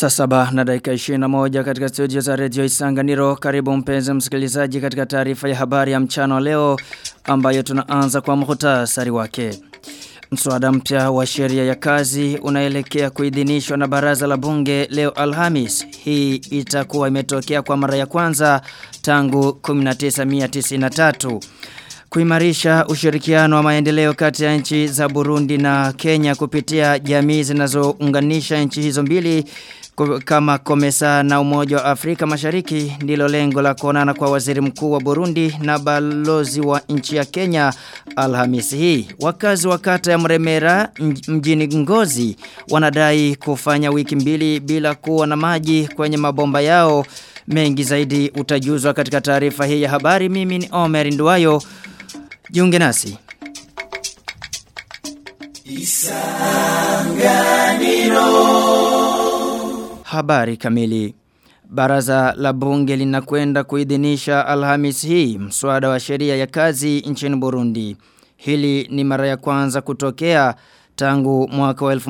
Saa saba na dakika 21 katika studio za Radio Isanganiro. Karibu mpenzi msikilizaji katika taarifa ya habari ya mchana wa leo ambayo tunaanza kwa muhtasari wake. Mswada mpya wa sheria ya kazi unaelekea kuidhinishwa na baraza la bunge leo Alhamis. Hii itakuwa imetokea kwa mara ya kwanza tangu 1993. Kuimarisha ushirikiano wa maendeleo kati ya nchi za Burundi na Kenya kupitia jamii zinazounganisha nchi hizo mbili kama Komesa na Umoja wa Afrika Mashariki ndilo lengo la kuonana kwa waziri mkuu wa Burundi na balozi wa nchi ya Kenya Alhamisi hii. Wakazi wa kata ya Mremera mjini Ngozi wanadai kufanya wiki mbili bila kuwa na maji kwenye mabomba yao. Mengi zaidi utajuzwa katika taarifa hii ya habari. Mimi ni Omer Nduwayo. Jiunge nasi. Isanganiro Habari kamili. Baraza la bunge linakwenda kuidhinisha Alhamis hii mswada wa sheria ya kazi nchini Burundi. Hili ni mara ya kwanza kutokea tangu mwaka wa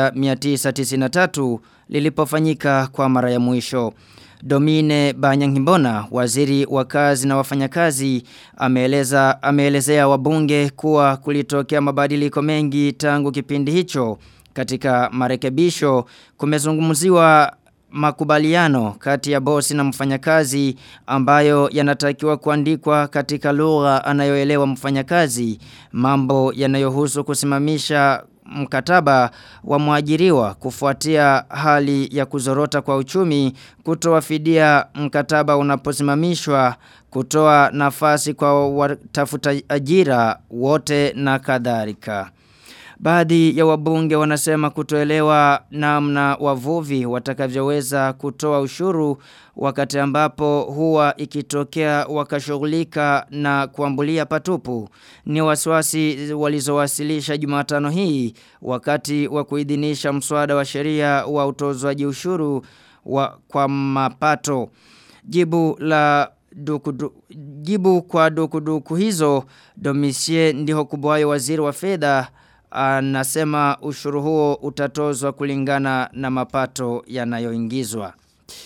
1993 lilipofanyika kwa mara ya mwisho. Domine Banyangimbona, waziri wa kazi na wafanyakazi, ameeleza ameelezea wabunge kuwa kulitokea mabadiliko mengi tangu kipindi hicho. Katika marekebisho kumezungumziwa makubaliano kati ya bosi na mfanyakazi ambayo yanatakiwa kuandikwa katika lugha anayoelewa mfanyakazi, mambo yanayohusu kusimamisha mkataba wa mwajiriwa kufuatia hali ya kuzorota kwa uchumi kutoa fidia mkataba unaposimamishwa kutoa nafasi kwa watafuta ajira wote na kadhalika. Baadhi ya wabunge wanasema kutoelewa namna wavuvi watakavyoweza kutoa ushuru wakati ambapo huwa ikitokea wakashughulika na kuambulia patupu. Ni wasiwasi walizowasilisha Jumatano hii wakati wa kuidhinisha mswada wa sheria wa utozwaji ushuru wa kwa mapato. Jibu la dukudu, jibu kwa dukuduku hizo Domisie ndiho kubwayo waziri wa fedha anasema ushuru huo utatozwa kulingana na mapato yanayoingizwa.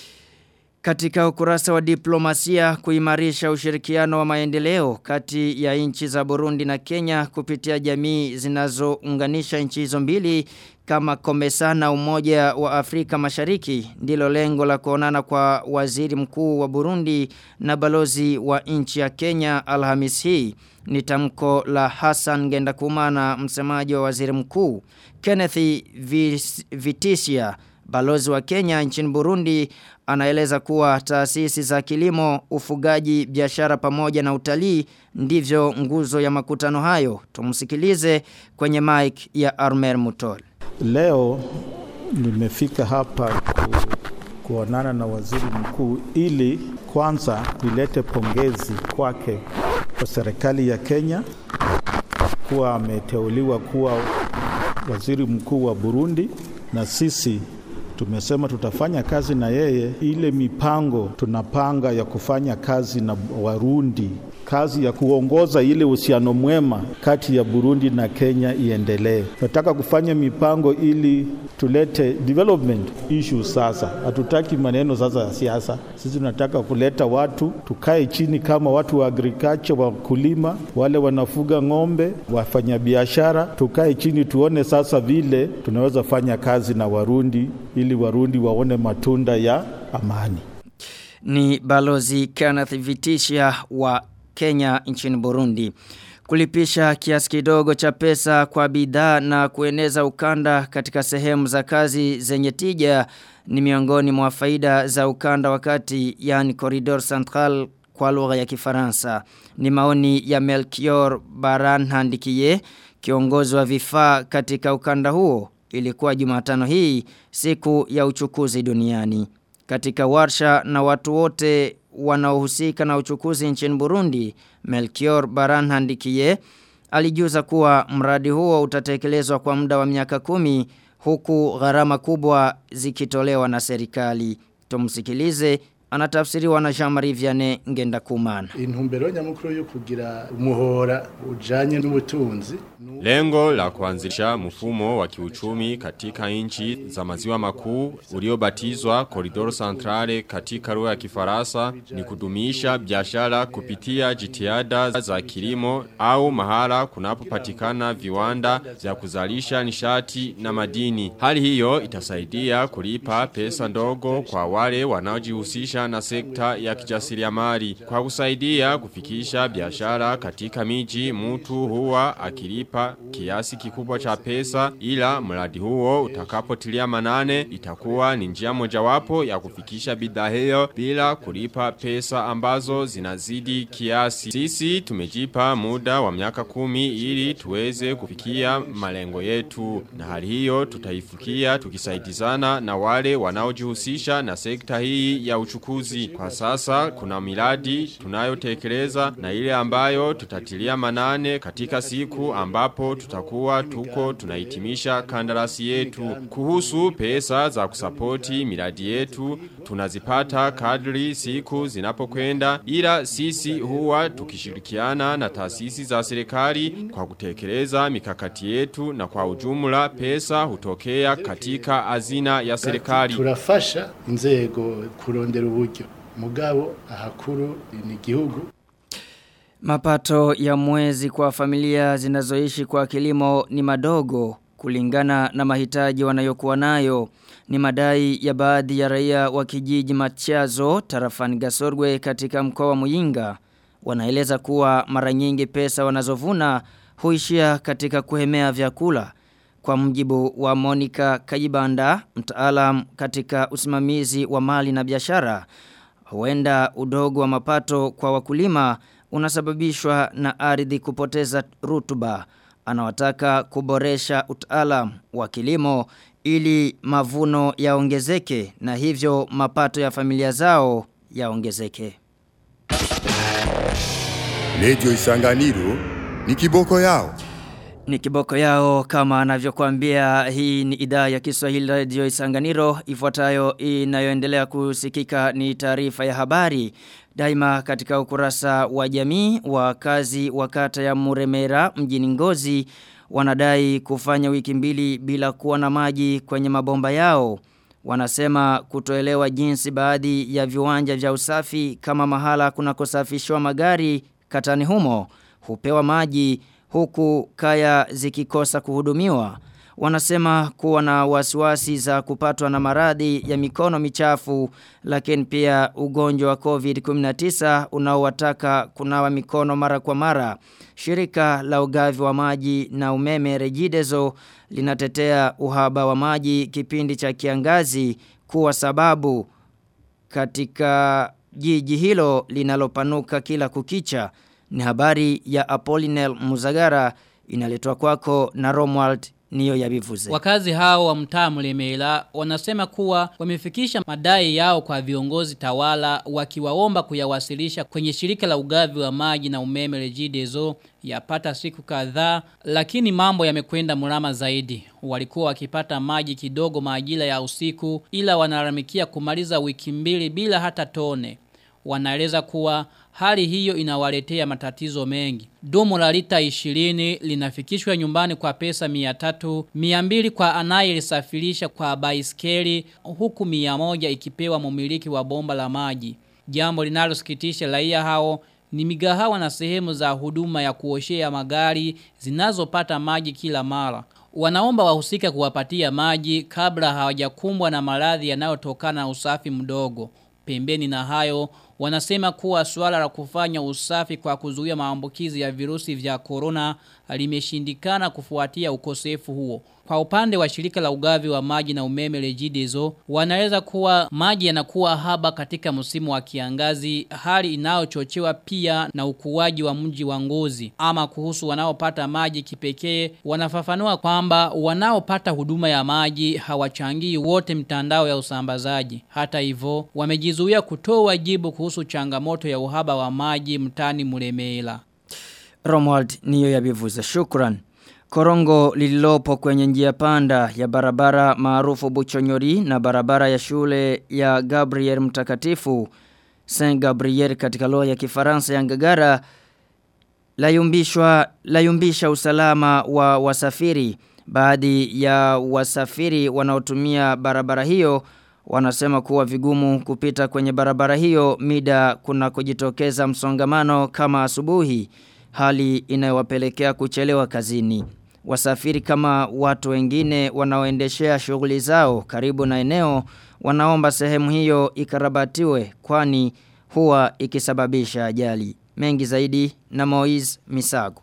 Katika ukurasa wa diplomasia kuimarisha ushirikiano wa maendeleo kati ya nchi za Burundi na Kenya kupitia jamii zinazounganisha nchi hizo mbili kama Komesa na Umoja wa Afrika Mashariki ndilo lengo la kuonana kwa waziri mkuu wa Burundi na balozi wa nchi ya Kenya Alhamis hii ni tamko la Hassan Gendakumana msemaji wa waziri mkuu Kenneth Vitisia balozi wa Kenya nchini Burundi anaeleza kuwa taasisi za kilimo, ufugaji, biashara pamoja na utalii ndivyo nguzo ya makutano hayo. Tumsikilize kwenye mic ya Armer Mutol. Leo nimefika hapa ku, kuonana na waziri mkuu ili kwanza nilete pongezi kwake kwa serikali ya Kenya kuwa ameteuliwa kuwa waziri mkuu wa Burundi na sisi tumesema tutafanya kazi na yeye. Ile mipango tunapanga ya kufanya kazi na Warundi, kazi ya kuongoza ile uhusiano mwema kati ya Burundi na Kenya iendelee. Tunataka kufanya mipango ili tulete development issues. Sasa hatutaki maneno sasa ya siasa, sisi tunataka kuleta watu, tukae chini kama watu wa agriculture, wakulima, wale wanafuga ng'ombe, wafanyabiashara, tukae chini tuone sasa vile tunaweza fanya kazi na Warundi ili Warundi waone matunda ya amani. Ni balozi Kenneth Vitisha wa Kenya nchini Burundi. Kulipisha kiasi kidogo cha pesa kwa bidhaa na kueneza ukanda katika sehemu za kazi zenye tija ni miongoni mwa faida za ukanda wakati yani Corridor Central kwa lugha ya Kifaransa. Ni maoni ya Melchior Baran Handikie, kiongozi wa vifaa katika ukanda huo ilikuwa Jumatano hii siku ya uchukuzi duniani. Katika warsha na watu wote wanaohusika na uchukuzi nchini Burundi, Melchior Baran Handikie alijuza kuwa mradi huo utatekelezwa kwa muda wa miaka kumi huku gharama kubwa zikitolewa na serikali. Tumsikilize anatafsiriwa na Jean-Marie Vianney Ngendakumana. intumbero nyamukuru yo kugira umuhora ujanye n'ubutunzi Lengo la kuanzisha mfumo wa kiuchumi katika nchi za maziwa makuu uliobatizwa Koridoro Centrale katika lugha ya Kifaransa ni kudumisha biashara kupitia jitihada za kilimo au mahala kunapopatikana viwanda vya kuzalisha nishati na madini. Hali hiyo itasaidia kulipa pesa ndogo kwa wale wanaojihusisha na sekta ya kijasiriamali. Kwa kusaidia kufikisha biashara katika miji mtu huwa akilipa kiasi kikubwa cha pesa ila mradi huo utakapotilia manane itakuwa ni njia mojawapo ya kufikisha bidhaa hiyo bila kulipa pesa ambazo zinazidi kiasi. Sisi tumejipa muda wa miaka kumi ili tuweze kufikia malengo yetu na hali hiyo tutaifikia tukisaidizana na wale wanaojihusisha na sekta hii ya uchukuzi. Kwa sasa kuna miradi tunayotekeleza na ile ambayo tutatilia manane katika siku ambapo tutakuwa tuko tunahitimisha kandarasi yetu. Kuhusu pesa za kusapoti miradi yetu tunazipata kadri siku zinapokwenda ila sisi huwa tukishirikiana na taasisi za serikali kwa kutekeleza mikakati yetu na kwa ujumla pesa hutokea katika hazina ya serikali. turafasha inzego kurondera uburyo mugabo ahakuru ni igihugu Mapato ya mwezi kwa familia zinazoishi kwa kilimo ni madogo kulingana na mahitaji wanayokuwa nayo. Ni madai ya baadhi ya raia wa kijiji Machazo tarafani Gasorgwe katika mkoa wa Muyinga. Wanaeleza kuwa mara nyingi pesa wanazovuna huishia katika kuhemea vyakula. Kwa mjibu wa Monica Kayibanda, mtaalam katika usimamizi wa mali na biashara, huenda udogo wa mapato kwa wakulima unasababishwa na ardhi kupoteza rutuba. Anawataka kuboresha utaalam wa kilimo ili mavuno yaongezeke na hivyo mapato ya familia zao yaongezeke. Lejo Isanganiro ni kiboko yao. Ni kiboko yao kama anavyokuambia hii ni idhaa ya Kiswahili Radio Isanganiro ifuatayo inayoendelea kusikika ni taarifa ya habari daima katika ukurasa wa jamii wakazi wa kata ya Muremera mjini Ngozi wanadai kufanya wiki mbili bila kuwa na maji kwenye mabomba yao wanasema kutoelewa jinsi baadhi ya viwanja vya usafi kama mahala kunakosafishwa magari katani humo hupewa maji huku kaya zikikosa kuhudumiwa. Wanasema kuwa na wasiwasi za kupatwa na maradhi ya mikono michafu lakini pia ugonjwa wa COVID-19 unaowataka kunawa mikono mara kwa mara. Shirika la ugavi wa maji na umeme Regideso linatetea uhaba wa maji kipindi cha kiangazi kuwa sababu katika jiji hilo linalopanuka kila kukicha. Ni habari ya Apolinel Muzagara inaletwa kwako na Romwald niyo yabivuze. Wakazi hao wa mtaa Mlemela wanasema kuwa wamefikisha madai yao kwa viongozi tawala wakiwaomba kuyawasilisha kwenye shirika la ugavi wa maji na umeme Regideso yapata siku kadhaa lakini mambo yamekwenda mrama zaidi. Walikuwa wakipata maji kidogo majira ya usiku ila wanalalamikia kumaliza wiki mbili bila hata tone. Wanaeleza kuwa hali hiyo inawaletea matatizo mengi. Dumu la lita 20 linafikishwa nyumbani kwa pesa 300, 200 kwa anayelisafirisha kwa baiskeli huku 100 ikipewa mumiliki wa bomba la maji. Jambo linalosikitisha raia hao ni migahawa na sehemu za huduma ya kuoshea magari zinazopata maji kila mara. Wanaomba wahusika kuwapatia maji kabla hawajakumbwa na maradhi yanayotokana na usafi mdogo. Pembeni na hayo, wanasema kuwa suala la kufanya usafi kwa kuzuia maambukizi ya virusi vya corona limeshindikana kufuatia ukosefu huo. Kwa upande wa shirika la ugavi wa maji na umeme Regideso, wanaeleza kuwa maji yanakuwa haba katika msimu wa kiangazi, hali inayochochewa pia na ukuaji wa mji wa ngozi. Ama kuhusu wanaopata maji kipekee, wanafafanua kwamba wanaopata huduma ya maji hawachangii wote mtandao ya usambazaji. Hata hivyo, wamejizuia kutoa jibu kuhusu changamoto ya uhaba wa maji mtani Muremela. Romwald niyo yabivuze. Shukran. Korongo lililopo kwenye njia panda ya barabara maarufu Buchonyori na barabara ya shule ya Gabriel Mtakatifu Saint Gabriel katika lugha ya Kifaransa ya Ngagara layumbishwa layumbisha usalama wa wasafiri baadhi ya wasafiri wanaotumia barabara hiyo wanasema kuwa vigumu kupita kwenye barabara hiyo mida kuna kujitokeza msongamano kama asubuhi hali inayowapelekea kuchelewa kazini wasafiri kama watu wengine wanaoendeshea shughuli zao karibu na eneo wanaomba sehemu hiyo ikarabatiwe kwani huwa ikisababisha ajali mengi zaidi na Moiz Misago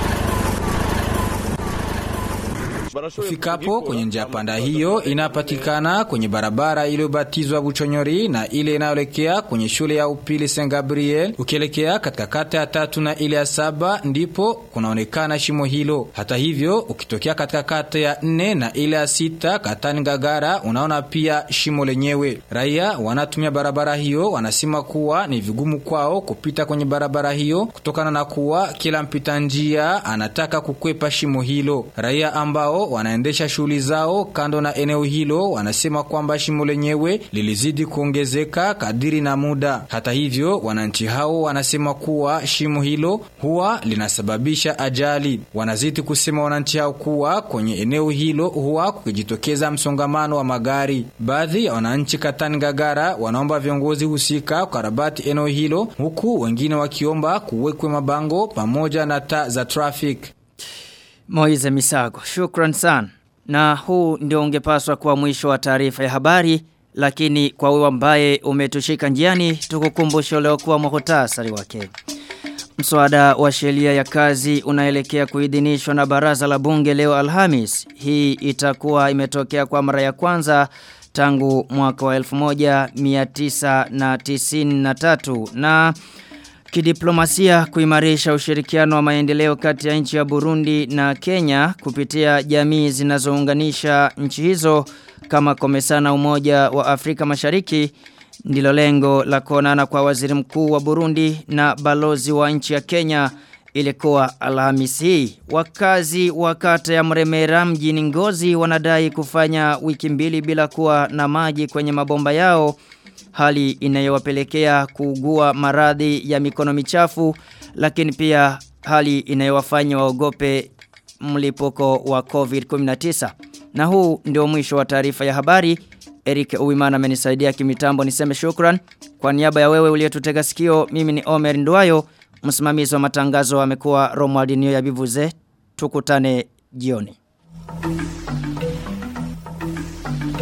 Ufikapo kwenye njia panda hiyo inapatikana kwenye barabara iliyobatizwa Buchonyori na ile inayoelekea kwenye shule ya upili Saint Gabriel. Ukielekea katika kata ya tatu na ile ya saba ndipo kunaonekana shimo hilo. Hata hivyo, ukitokea katika kata ya nne na ile ya sita katani Gagara unaona pia shimo lenyewe. Raia wanatumia barabara hiyo wanasema kuwa ni vigumu kwao kupita kwenye barabara hiyo kutokana na kuwa kila mpita njia anataka kukwepa shimo hilo. Raia ambao wanaendesha shughuli zao kando na eneo hilo wanasema kwamba shimo lenyewe lilizidi kuongezeka kadiri na muda. Hata hivyo, wananchi hao wanasema kuwa shimo hilo huwa linasababisha ajali. Wanazidi kusema wananchi hao kuwa kwenye eneo hilo huwa kukijitokeza msongamano wa magari. Baadhi ya wananchi Katani Gagara wanaomba viongozi husika kukarabati eneo hilo huku wengine wakiomba kuwekwe mabango pamoja na taa za traffic. Moize Misago, shukran sana. Na huu ndio ungepaswa kuwa mwisho wa taarifa ya habari, lakini kwa wewe ambaye umetushika njiani, tukukumbushe leo kuwa muhtasari wake. Mswada wa sheria ya kazi unaelekea kuidhinishwa na baraza la bunge leo Alhamis. Hii itakuwa imetokea kwa mara ya kwanza tangu mwaka wa 1993 na Kidiplomasia kuimarisha ushirikiano wa maendeleo kati ya nchi ya Burundi na Kenya kupitia jamii zinazounganisha nchi hizo kama komesana umoja wa Afrika Mashariki ndilo lengo la kuonana kwa waziri mkuu wa Burundi na balozi wa nchi ya Kenya ilikuwa Alhamisi hii. Wakazi wa kata ya Mremera mjini Ngozi wanadai kufanya wiki mbili bila kuwa na maji kwenye mabomba yao hali inayowapelekea kuugua maradhi ya mikono michafu lakini pia hali inayowafanya waogope mlipuko wa COVID-19 na huu ndio mwisho wa taarifa ya habari Eric Uwimana amenisaidia kimitambo niseme shukran kwa niaba ya wewe uliyetutega sikio mimi ni Omer Nduayo msimamizi wa matangazo amekuwa Romuald Nio ya Bivuze tukutane jioni